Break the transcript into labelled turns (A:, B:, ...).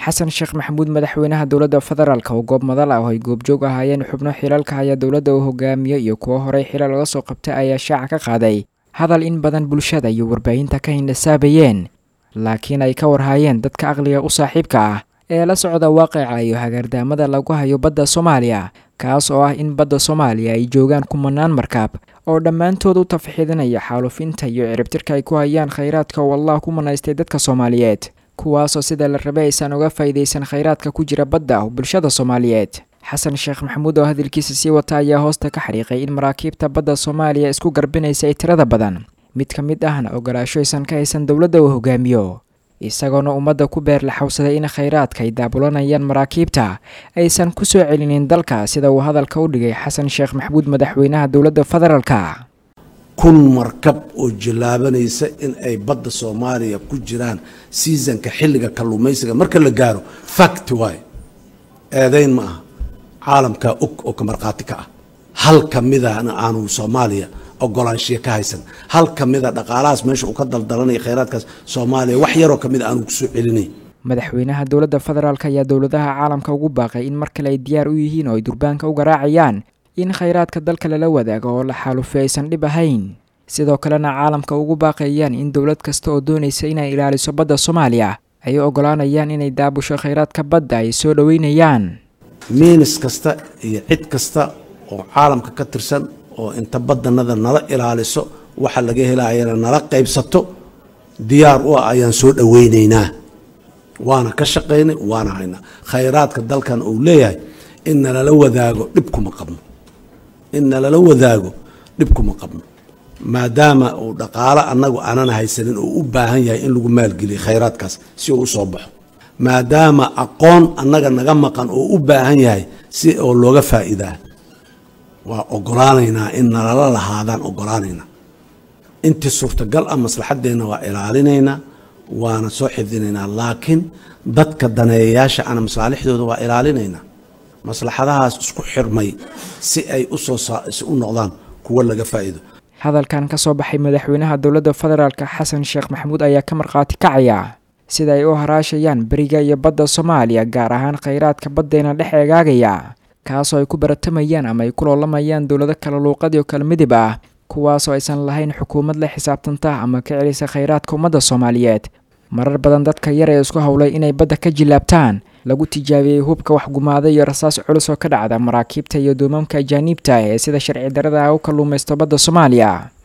A: xasan sheekh maxamuud madaxweynaha dowladda federaalk oo goob madal ah oo ay goobjoog ahaayeen xubno xilalka haya dowladda uu hogaamiyo iyo kuwo horey xilal laga soo qabtay ayaa shaaca ka qaaday hadal in badan bulshada iyo warbaahinta ka hindhasaabayeen laakiin ay ka warhaayeen dadka aqliga u saaxiibka ah ee la socda waaqica iyo hagaardaamada lagu hayo badda soomaaliya kaas oo ah in badda soomaaliya ay joogaan kumanaan markaab oo dhammaantood u tafxiidinaya xaalufinta iyo ciribtirka ay ku hayaan khayraadka oo allah ku manaystay dadka soomaaliyeed kuwaasoo sida la rabay aysan uga faa'iidaysan khayraadka ku jira badda bulshada soomaaliyeed xasan sheekh maxamuud oo hadalkiisa sii wata ayaa hoosta ka xariiqay in maraakiibta badda soomaaliya isku garbinaysa ay tirada badan mid ka mid ahna ogolaasho aysan ka haysan dowladda uu hogaamiyo isagoona ummadda ku beer la xawsaday in khayraadka ay daabulanayaan maraakiibta aysan ku soo celinin dalka sida uu hadalka u dhigay xasan sheekh maxamuud madaxweynaha dowladda federaalka
B: kun markab oo jallaabanaysa in ay badda soomaaliya ku jiraan seasonka xilliga kalluumaysiga marka la gaaro fact waay eedayn ma aha caalamkaa og oo ka markhaati ka ah hal ka midana aanu soomaaliya ogolaanshiya ka haysan hal ka mida dhaqaalahaas meesha uu ka daldalanaya khayraadkaas soomaaliya wax yaroo ka mid aanu kusoo celinay
A: madaxweynaha dowladda federaalk ayaa dowladaha caalamka ugu baaqay in mar kale ay diyaar u yihiin oo ay durbaanka u garaacayaan in khayraadka dalka lala wadaago oo la xaalufi aysan dhib ahayn sidoo kalena caalamka ugu baaqayaan in dowlad kasta oo doonaysa inay ilaaliso badda soomaaliya ay ogolaanayaan inay daabusho khayraadka badda ay soo dhoweynayaan
B: miinis kasta iyo cid kasta oo caalamka ka tirsan oo inta badanada nala ilaaliso waxa laga helayana nala qaybsato diyaar u ah ayaan soo dhoweynaynaa waana ka shaqaynay waana haynaa khayraadka dalkan uu leeyahay in nalala wadaago dhib kuma qabno in nalala wadaago dhib kuma qabno maadaama uu dhaqaalo annagu aanan haysanin oo u baahan yahay in lagu maalgeliyo khayraadkaas si uu usoo baxo maadaama aqoon annaga naga maqan oo u baahan yahay si oo looga faa'iidaa waa ogolaanaynaa in nalala lahaadaan ogolaanaynaa intii suurtagal ah maslaxaddeenna waa ilaalinaynaa waana soo xifdinaynaa laakiin dadka daneeyayaasha ana masaalixdooda waa ilaalinaynaa maslaxadahaas isku xirmay si ay usoo si u noqdaan kuwo laga faa'iido
A: hadalkan ka soo baxay madaxweynaha dowladda federaalk xasan sheekh maxamuud ayaa ka markhaati kacaya sida ay u haraashayaan beriga iyo badda soomaaliya gaar ahaan khayraadka baddeena dhex eegaagaya kaasoo ay ku baratamayaan ama ay ku loolamayaan dowlado kala luuqadii oo kala midib ah kuwaasoo aysan lahayn xukuumad la xisaabtanta ama ka celisa khayraadka ummadda soomaaliyeed marar badan dadka yar ee isku howlay inay badda ka jillaabtaan lagu tijaabiyey hubka waxgumaaday iyo rasaas culus oo ka dhacda maraakiibta iyo duumamka ajaaniibta ee sida sharci darada ah u kalluumaysto badda soomaaliya